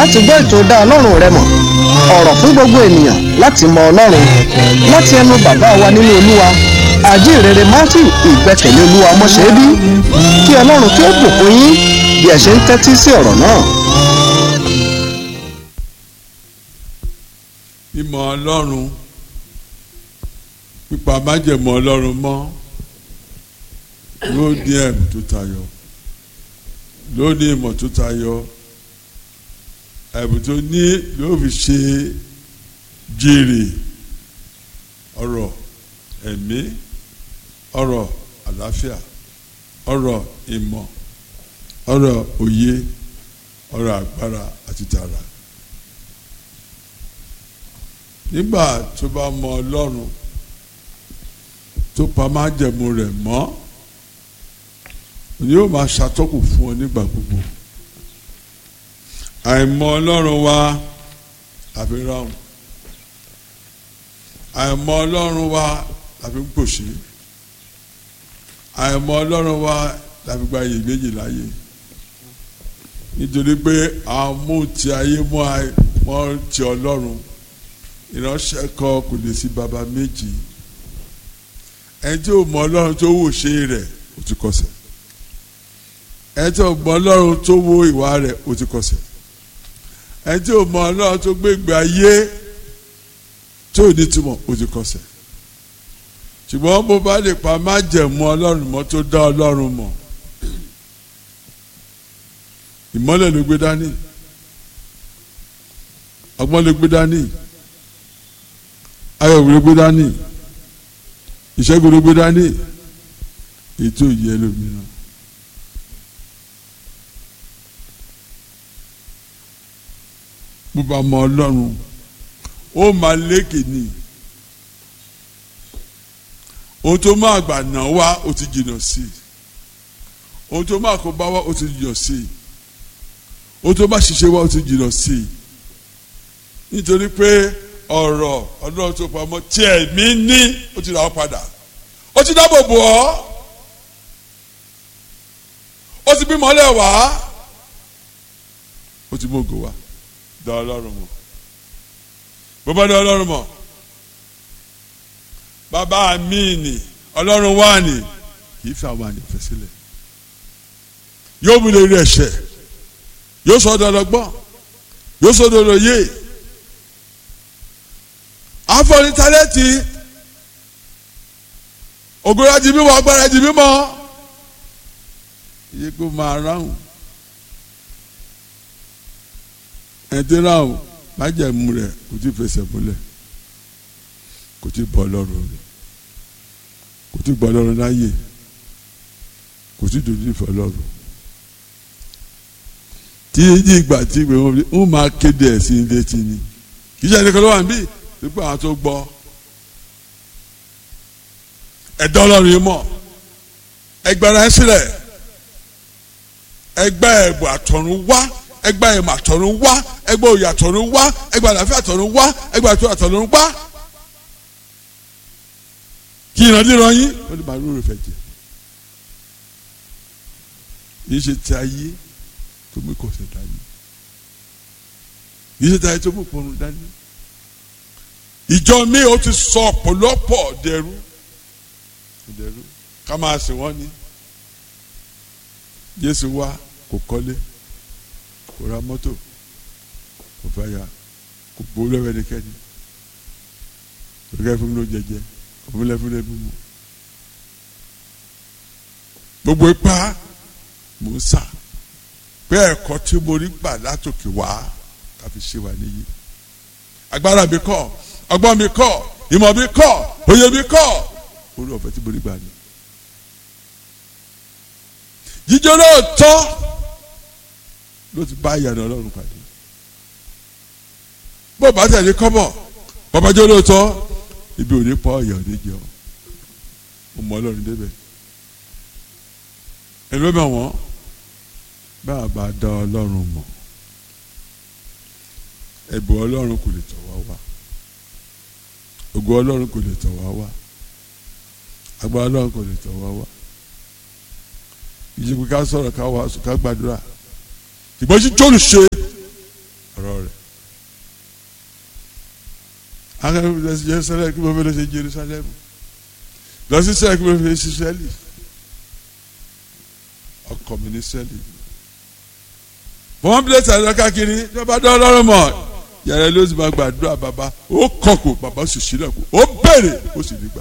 láti gbọ́ ètò dá ọlọ́run rẹ mọ̀ ọ̀rọ̀ fún gbogbo ènìyàn láti mọ ọlọ́run láti ẹnu bàbá wa nínú olúwa àjíǹrere matthew ìgbẹ́kẹ̀lé olúwa mọ́ṣẹ́bí kí ọlọ́run kí ó bùkún yín bí ẹ ṣe ń tẹ́tí sí ọ̀rọ̀ náà. ìmọ̀ ọlọ́run pípa májẹ̀mọ́ ọlọ́run mọ́ yóò ní ẹ̀mí tó tayọ yóò ní ìmọ̀ tó tayọ ẹ̀bùn tó ní yóò fi ṣe jèrè ọ̀rọ̀ ẹ̀mí ọ̀rọ̀ àlàáfíà ọ̀rọ̀ ìmọ̀ ọ̀rọ̀ òye ọ̀rọ̀ agbára àti tààrà nígbà tó bá mọ ọlọ́run tó pa májẹ̀mú rẹ̀ mọ́ ni yóò máa ṣàtọ́kù fún ọ nígbà gbogbo àìmọ̀ ọlọ́run wa àfi ráhùn àìmọ̀ ọlọ́run wa làfi ń pòṣé àìmọ̀ ọlọ́run wa làfi gba iyè méjì láyé nítorí pé àwọn mú ti ayé mọ́ ti ọlọ́run ìránṣẹ́ kan kò lè sí baba méjì ẹni tí ò mọ ọlọ́run tó wò ṣe rẹ̀ ó ti kọsẹ̀ ẹni tí ò mọ ọlọ́run tó wo ìwà rẹ̀ ó ti kọsẹ̀ ẹni tí ò mọ ọlọ́run tó gbégbé ayé tí ò ní túmọ̀ ó ti kọsẹ̀ ṣùgbọ́n bó bá lè pa májẹ̀mú ọlọ́run mọ́ tó dá ọlọ́run mọ̀ ìmọ́lẹ̀ ló gbé dání ọgbọ́n ló gbé dání ayọ̀ ló gbé dání ìṣẹ́gun ló gbé dání ètò ìyẹ́ lómìnira. bó bá mọ ọlọ́run ó máa lékè ní ohun tó máa gbà náà wá ó ti jìnnà sí i ohun tó máa kó bá wá ó ti jìnnà sí i ohun tó máa ṣiṣẹ́ wá ó ti jìnnà sí i nítorí pé ọ̀rọ̀ ọlọ́run tó pamọ́ tí ẹ̀mí ní ó ti rà ọ́ padà ó ti dáàbò bò ọ́ ó ti bímọ lẹ̀ wá ó ti mú ògo wá dá ọlọ́run mọ̀ bó bá dá ọlọ́run mọ̀ bàbá mi nì ọlọ́run wà ní kì í fi àwọn àyànfẹ́ sílẹ̀ yóò mú lè rí ẹ̀ṣẹ̀ yóò sọ ọ́ dọ́dọ́gbọ́n yóò sọ ọ́ dọ́dọ́ yé afọni talẹti ògùnrà di mímọ́ agbára di mímọ́ iye kó máa ráhùn ẹtí ráhùn májẹ̀mú rẹ̀ kò tí fẹsẹ̀ múlẹ̀ kò tí bọ́ lọ́rùn rẹ̀ kò tí bọ́ lọ́rùn láyè kò tí dojú ìfẹ́ lọ́rùn tí ní ìgbà tí ìgbà wọn ń máa kéde ẹ̀ sí ilé tí ni kì í ṣe ẹnìkan ló wà níbí nípa àwọn tó gbọ́ ẹ̀dọ́ ọlọ́run yìí mọ̀ ẹgbẹ́ra ẹ sílẹ̀ ẹgbẹ́ ẹ̀bùn àtọ̀run wá ẹgbẹ́ ẹ̀mọ̀ àtọ̀run wá ẹgbẹ́ òye àtọ̀run wá ẹgbẹ́ àlàáfíà àtọ̀run wá ẹgbẹ́ àtọ̀run àtọ̀run wá kí ìrandíran yín ó ní màálù rẹ̀ fẹ́ jẹ yìí ṣe ti ayé tó mú ìkọ̀sẹ̀ dání yìí ṣe ti ayé tó mú ìpọnrún dání ìjọ mi ò ti sọ ọ̀pọ̀lọpọ̀ dẹrú dẹrú ká máa sìn wọ́n ní Jésù wá kò kọ́lé kò ra mọ́tò kò fẹ́ ya kò gbowó lọ́wọ́ ẹnikẹ́ni kò kẹ́ fún mi ló jẹjẹ kò fún mi lẹ́ fún mi mímu gbogbo ipá mò ń sà pé ẹ̀kọ́ tí mo rí gbà látòkè wá káfi ṣe wà níyì agbára mi kọ́ ọgbọ́n mi kọ́ ìmọ̀ mi kọ́ òye mi kọ́ orí ọ̀fẹ́ tí mo rí gbà ní. jíjọ́ náà tọ́ ló ti bá ìyànà ọlọ́run pàdé bó bá tẹ̀lé kọ́bọ̀ babajọ́ ló tọ́ ibi ò ní pọ́ ìyà ò ní jẹ́ ọ́ mo mọ ọlọ́run débẹ̀ ẹni ló mọ̀ wọ́n bá a bá dá ọlọ́run mọ̀ ẹ̀bùn ọlọ́run kò lè tọ̀ wá wá ògo ọlọ́run kò lè tọ̀ wá wá agbára ọlọ́run kò lè tọ̀ wá wá ìjìnkú ká sọ̀rọ̀ ká wá ká gbàdúrà ìgbọ́n tí tóòlù ṣe ọ̀rọ̀ akẹ́kọ̀ọ́ lọ sí Jerusalem kí mo fẹ́ lọ sí Jerusalem lọ sí sẹ́ẹ̀ kí mo fẹ́ sí sẹ́ẹ̀lì ọkọ mi ní sẹ́ẹ̀lì wọ́n bí lẹ́tà lọ káàkiri tí wọ́n bá dán ọlọ́run mọ̀ yàrá ló sì máa gbàdúrà bàbá ó kọ̀kọ̀ bàbá sì sílẹ̀ kù ó béèrè ó sì nígbà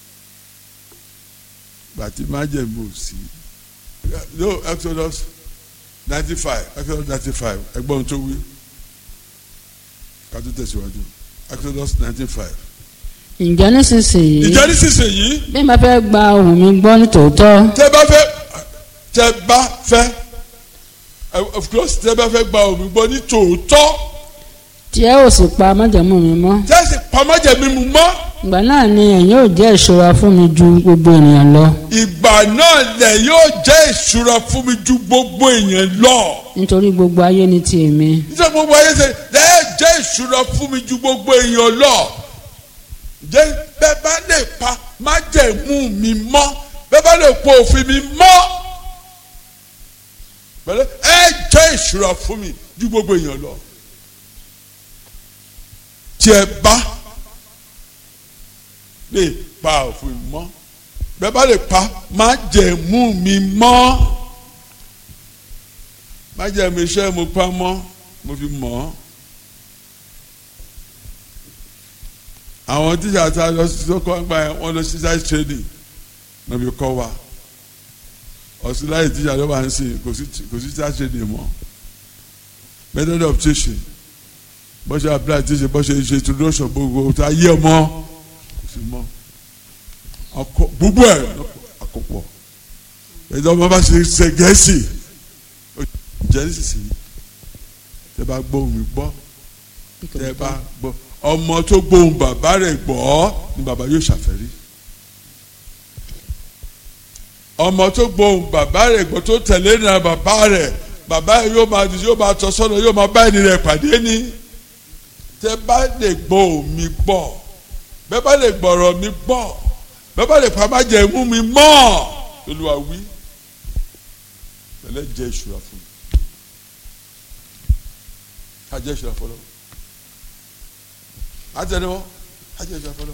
gbàtí má jẹ̀ mú sí no Exodus ninety five Exodus ninety five ẹgbọ́n tó wí ká tó tẹ̀síwájú Exodus ninety five. ǹjẹ́ nísinsìnyí ìjọ nísinsìnyí bí n bá fẹ́ gba ohùn mi gbọ́ ní tòótọ́ tẹ́ bá fẹ́ tẹ́ bá fẹ́ of course tẹ́ bá fẹ́ gba omi gbọ́ ní tòótọ́ tí ẹ ò sì pa májẹ̀mú mi mọ́ tẹ́ sì pamọ́jẹ̀ mímu mọ́ ìgbà náà ni ẹ̀yin ò jẹ́ ìṣọ́ra fún mi ju gbogbo ènìyàn lọ ìgbà náà lẹ̀ yóò jẹ́ ìṣúra fún mi ju gbogbo èèyàn lọ nítorí gbogbo ayé ni ti èmi nítorí gbogbo ayé ṣe lẹ́ẹ̀ jẹ́ ìṣúra fún mi ju gbogbo èèyàn lọ jẹ́ bẹ́ẹ̀ bá lè pa májẹ̀mú mi mọ́ bẹ́ẹ̀ bá lè po òfin mi mọ́ pẹ̀lú ẹ jẹ́ ìṣúra fún mi ju gbogbo èèyàn lọ tí ẹ bá lè pa òfin mọ́ bẹ́ẹ̀ bá lè pa májẹ̀mú mi mọ́ májẹ̀mú iṣẹ́ mo pa mọ́ mo fi mọ̀ ọ́ àwọn tíṣà tá a lọ sí sọ́kọ́ ń gbà yẹn wọ́n lọ sí side training náà fi kọ́ wa ọ̀sùn láyé tíṣà ló máa ń sìn kò sí kò sí side training mọ́ method of teaching bó ṣe apply teaching bó ṣe ṣe introduction gbogbo tá a yẹ mọ́ kò sí mọ́ ọkọ gbogbo ẹ̀ àkópọ̀ ẹ̀dọ́ ọmọ bá ṣe ṣe gẹ̀ẹ́sì jẹ́ nísinsìnyí tẹ́ bá gbọ́ omi gbọ́ tẹ́ bá gbọ́ ọmọ tó gbóhùn bàbá rẹ̀ gbọ́ ni bàbá yóò ṣàfẹ́rí ọmọ tó gbóhùn bàbá rẹ̀ gbọ́ tó tẹ̀lé ní bàbá rẹ̀ bàbá yóò máa yóò máa tọ́ sọ́nà yóò máa bá ẹni rẹ̀ pàdé ní tẹ́ bá lè gbọ́ omi gbọ́ bẹ́ẹ̀ bá lè gbọ́rọ̀ mi gbọ́ bẹ́ẹ̀ bá lè pa má jẹ́ mú mi mọ́ Olúwa wí tẹ́lẹ̀ jẹ́ ìṣúra fún mi ká jẹ́ ìṣúra fún ọ àtẹnuwọ àjẹ ìjọba fọlọ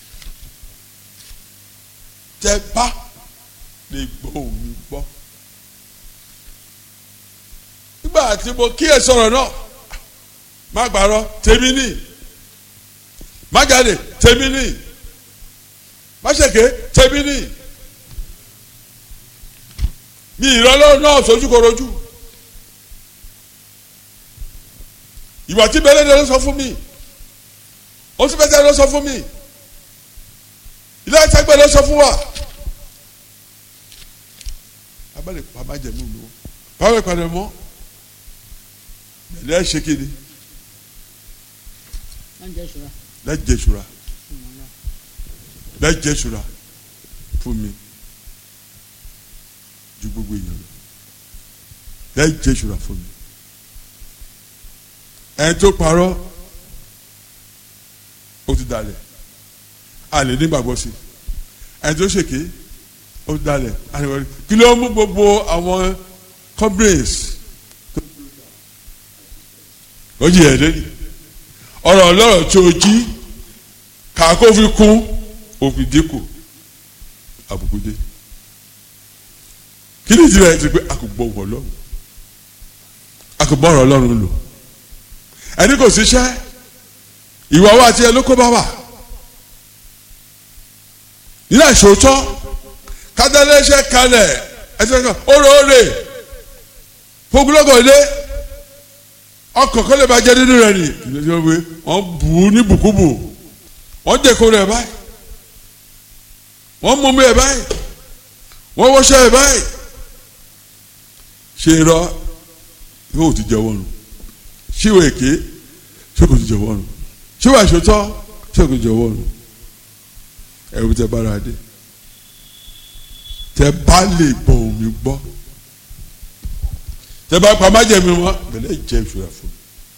tẹ bá lè gbọ́ òun gbọ́ nígbà tí mo kí ẹ sọ̀rọ̀ náà má gbàrọ tèmi ní má jáde tèmi ní má ṣèké tèmi ní mi ìrọ̀lọ́ náà sojú korojú ìwà tí bẹ́lẹ́ ni ló sọ fún mi ó sì fẹsẹ̀ ló sọ fún mi ilé ẹ̀sẹ̀gbẹ́ ló sọ fún wa abẹ́lẹ̀ pàmò àjẹmú lò báwo ìpàdé mọ́ bẹ̀lẹ́ ṣe kí ni lẹ́jẹ̀ ṣura lẹ́jẹ̀ ṣura fún mi ju gbogbo èèyàn lọ lẹ́jẹ̀ ṣura fún mi ẹ̀ tó parọ́ ó ti dalẹ̀ àlè nígbàgbọ́ sí ẹni tó ṣèké ó ti dalẹ̀ àlè kí ló mú gbogbo àwọn companies ó jì ẹ̀ lẹ́yìn ọ̀rọ̀ ọlọ́rọ̀ tí o jí kàkó fi kún òfin dínkù àbùkù dé kí ni ìdílé ti pé a kò gbọ́ ọ̀rọ̀ ọlọ́run a kò gbọ́ ọ̀rọ̀ ọlọ́run lò ẹni kò síṣẹ́ ìwà wa àti ẹ ló kó bá wà nílẹ̀ ìṣòótọ́ kádàlẹ́sẹ̀ kalẹ̀ ẹsẹ̀ kan óróore fúgúlọ́gọ̀ ilé ọkọ̀ kọ́lẹ̀ bá jẹ́ nínú rẹ̀ ni ìlẹ́sẹ̀ wọ́n wọ́n bù ú ní bùkúbù wọ́n dẹ̀kọ́ rẹ̀ báyìí wọ́n mú mi ẹ̀ báyìí wọ́n wọ́ṣẹ́ ẹ̀ báyìí ṣe irọ́ yóò ti jẹ́ wọ́n nù ṣíwèé èké ṣé kò ti jẹ́ wọ́n nù ṣé wàá ṣòtọ́ ṣé kò jọ̀wọ́ nù ẹ̀rù tẹ bára dé tẹ bá lè gbọ́ omi gbọ́ tẹ bá pa májẹ̀mí wọn bẹ̀lẹ́ jẹ́ ìṣúra fún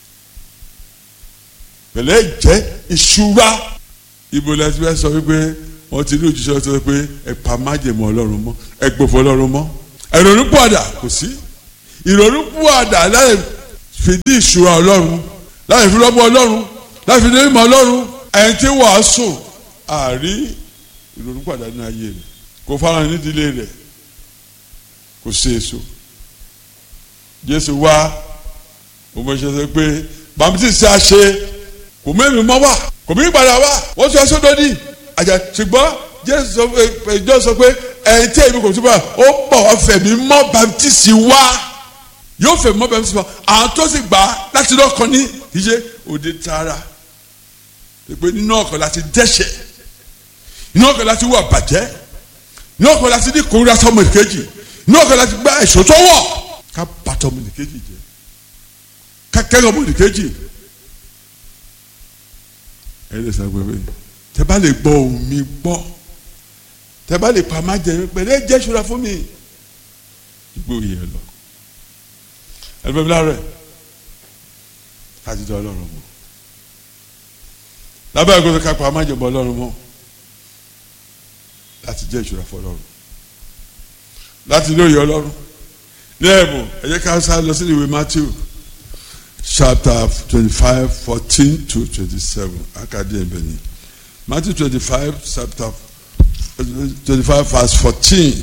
mi bẹ̀lẹ́ jẹ́ ìṣúra ibo la ti fẹ́ sọ wípé wọ́n ti ní òjíṣẹ́ sọ pé ẹ pa májẹ̀mí ọlọ́run mọ́ ẹ gbòfò ọlọ́run mọ́ ìrònú pọ̀dà kò sí ìrònú pọ̀dà láì fìdí ìṣúra ọlọ́run láì fi lọ́gbọ́ ọlọ́run láti ní ìmọ̀ ọlọ́run ẹni tí wàásù àárí ìrònú pàdánù ayé rẹ̀ kò fara nídìílé rẹ̀ kò sí èso jésù wá òun ṣe sọ pé bàmítì sí àṣe kò mẹ́rin mọ́ wá kò mí padà wá wọ́n sọ ẹsẹ̀ lódì àjà ṣùgbọ́n jésù sọ pé ìjọ sọ pé ẹni tí èmi kò tún bá ó bọ̀ wá fẹ̀mí mọ́ bàmítì sí wá yóò fẹ̀mí mọ́ bàmítì sí wá àwọn tó sì gbà á láti lọ́kàn ní ìṣe òde tààrà pé nínú ọkàn láti dẹ́ṣẹ̀ nínú ọkàn láti wà bàjẹ́ nínú ọkàn láti ní kórìíra sọmọ ìkejì nínú ọkàn láti gbá ẹ̀ṣọ́ tó wọ̀ ká bàtọ́ ọmọ ìkejì jẹ́ ká kẹ́rọ̀ ọmọ ìkejì ẹ lè sọ pé tẹ bá lè gbọ́ ohùn mi gbọ́ tẹ bá lè pa má jẹ mi pẹ̀lú ẹ̀jẹ̀ ìṣúra fún mi ìgbó yìí ẹ lọ ẹ bẹ mi lára ẹ kájí dá ọlọ́run mọ́ lábẹ́ ẹ̀kọ́ tó ká pa má jẹ mọ́ ọlọ́run mọ́ láti jẹ́ ìṣúra fún ọlọ́run láti lóye ọlọ́run ní ẹ̀bùn ẹ jẹ́ ká sá lọ sí ìwé Matthew chapter twenty-five fourteen to twenty-seven akadi ẹ̀bẹ̀ ni Matthew twenty-five chapter twenty-five verse fourteen.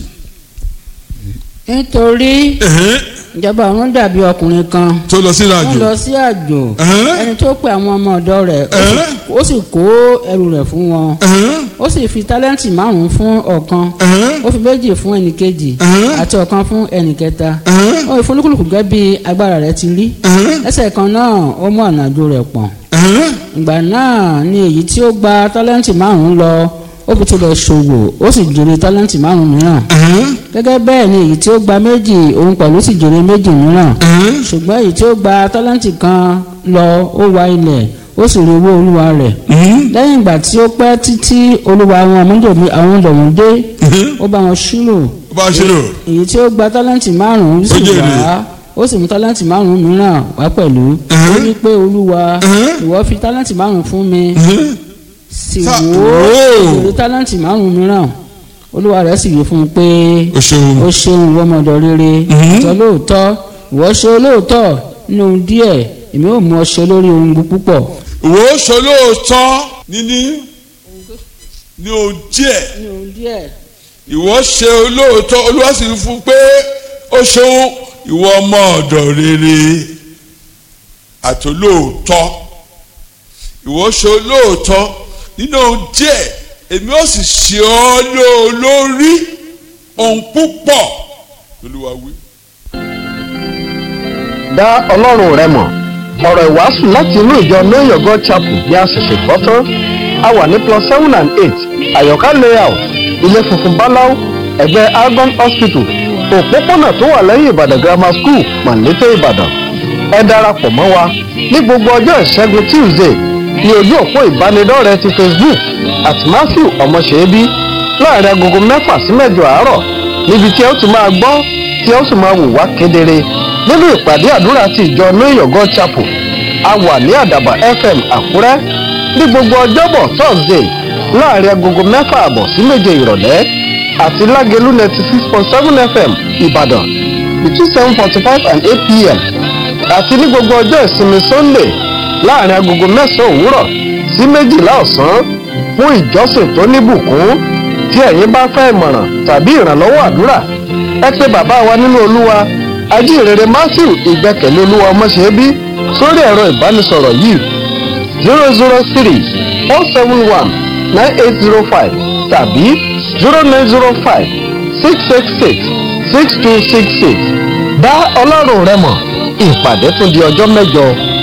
nítorí ìjọba ọ̀run dàbí ọkùnrin kan tó lọ sí ó ìrìnàjò lọ sí àjò Ẹ̀hẹ́n. ẹni tó pe àwọn ọmọ ọ̀dọ̀ rẹ̀ ó sì- Ẹ̀hẹ́n. ó sì kó ẹrù rẹ̀ fún wọn ó sì fi tálẹ́ǹtì márùn-ún fún ọ̀kan ó fi méjì fún ẹnìkejì Ẹ̀hẹ́n. àti ọ̀kan fún ẹnìkẹta Ẹ̀hẹ́n. ó fi olúkúlùkù gẹ́gẹ́ bí agbára rẹ̀ ti rí ẹsẹ̀ kan náà ó mú ànájò rẹ̀ pọ̀n ìgbà náà ni èyí tí ó gba tálẹ́ǹtì márùn-ún lọ ó fi tilẹ̀ ṣòwò ó sì jèrè tálẹ́ǹtì márùn-ún mìíràn gẹ́gẹ́ bẹ́ẹ̀ ni èyí tí ó gba méjì òun pẹ̀lú sì jèrè méjì mìíràn ṣùgbọ́n èyí tí ó gba tálẹ́ǹtì kan lọ ó wa ilẹ̀ ó sì rí owó olúwa rẹ̀ lẹ́yìn ìgbà tí ó pẹ́ títí olúwa àwọn ọmọdébí àwọn ọ̀dọ̀wọ̀n dé ó bá wọn ṣírò ó bá ṣe lò èyí tí ó gba tálẹ́ǹtì márùn-ún sì Ó jèrè. wá ó sì mú tálẹ́ǹtì márùn-ún mìíràn wá pẹ̀lú ó ní pé olúwa ìwọ fi tálẹ́ǹtì márùn-ún fún mi sì Sa- wò ó wò ó. èrè tálẹ́ǹtì márùn-ún mìíràn olúwa rẹ̀ sì wí fún un pé ó ṣeun ó ṣeun ìwọ ọmọdé rere ìtọ́ lóòótọ́ ìwọ ṣe olóòótọ́ nínú ohun díẹ̀ èmi ò mú ọ ṣe lórí ohun púpọ̀. ìwọ ó ṣe olóòótọ́ níní ní ohun díẹ̀ nínú ohun díẹ̀ ìwọ ṣe olóòótọ́ olúwa sì fún un pé ó ṣeun ìwọ ọmọ ọ̀dọ̀ rere àti olóòótọ́ ìwọ ṣe olóòótọ́ nínú ohun díẹ̀ èmi ó sì ṣe ọ́ lórí ohun púpọ̀ lolúwa wí. dá ọlọ́run rẹ mọ̀ ọ̀rọ̀ ìwàásù láti inú ìjọ know your god chapel bí a ṣẹ̀ṣẹ̀ gbọ́ tán a wà ní plus seven and eight àyọ̀ká layout ilé funfun báláú ẹ̀gbẹ́ argon hospital òpópónà tó wà lẹ́yìn ìbàdàn grammar school màlété ìbàdàn ẹ darapọ̀ mọ́ wa ní gbogbo ọjọ́ ìṣẹ́gun tuesday ní ojú òpó ìbánidọ́rẹ̀ẹ́ ti facebook at matthew ọmọṣẹ́bí láàrin agogo mẹ́fà sí mẹ́jọ àárọ̀ níbi tí ẹ ó ti máa gbọ́ tí ẹ ó sì máa wò wá kedere nínú ìpàdé àdúrà ti ìjọ know your god chapel a wà ní àdàbà fm àkúrẹ́ ní gbogbo ọjọ́bọ̀ thursday láàrin agogo mẹ́fà àbọ̀ sí méje ìrọ̀lẹ́ àti lágẹ̀lú ninety six point seven fm ìbàdàn between seven forty five and eight pm àti ní gbogbo ọjọ́ ìsinmi sunday láàrin agogo mẹ́sàn-án òwúrọ̀ sí méjìlá ọ̀sán fún ìjọsìn tó níbùkún tí ẹ̀yin bá fẹ́ ìmọ̀ràn tàbí ìrànlọ́wọ́ àdúrà ẹ pé bàbá wa nínú olúwa ajínrere matthew ìgbẹ́kẹ̀lé olúwa ọmọṣẹ́bí sórí ẹ̀rọ ìbánisọ̀rọ̀ yìí zero zero three four seven one nine eight zero five tàbí zero nine zero five six six six six two six six dá ọlọ́run rẹ mọ̀ ìpàdé tún di ọjọ́ mẹ́jọ